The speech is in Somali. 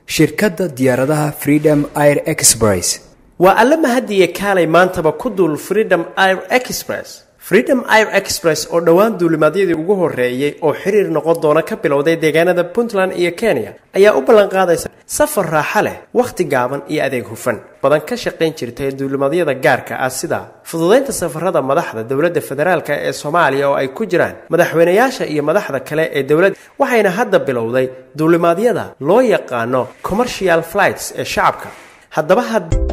shirkadda diyaaradaha freedom air express waa alla mahadiye kaalay maantaba ku duul freedom air express freedom air express oo dhowaan duulimaadyadii ugu horreeyey oo xiriir noqon doona ka bilowday deegaanada puntland iyo kenya ayaa u ballanqaadaysa safar raaxa leh wakhti gaaban iyo adeeg hufan badan ka shaqayn jirtay duulimaadyada gaarka ah sida fududaynta safarada madaxda dowladda federaalk ee soomaaliya oo ay ku jiraan madaxweynayaasha iyo madaxda kale ee dowladda waxayna hadda bilowday duulimaadyada loo yaqaano commercial flights ee shacabka haddaba had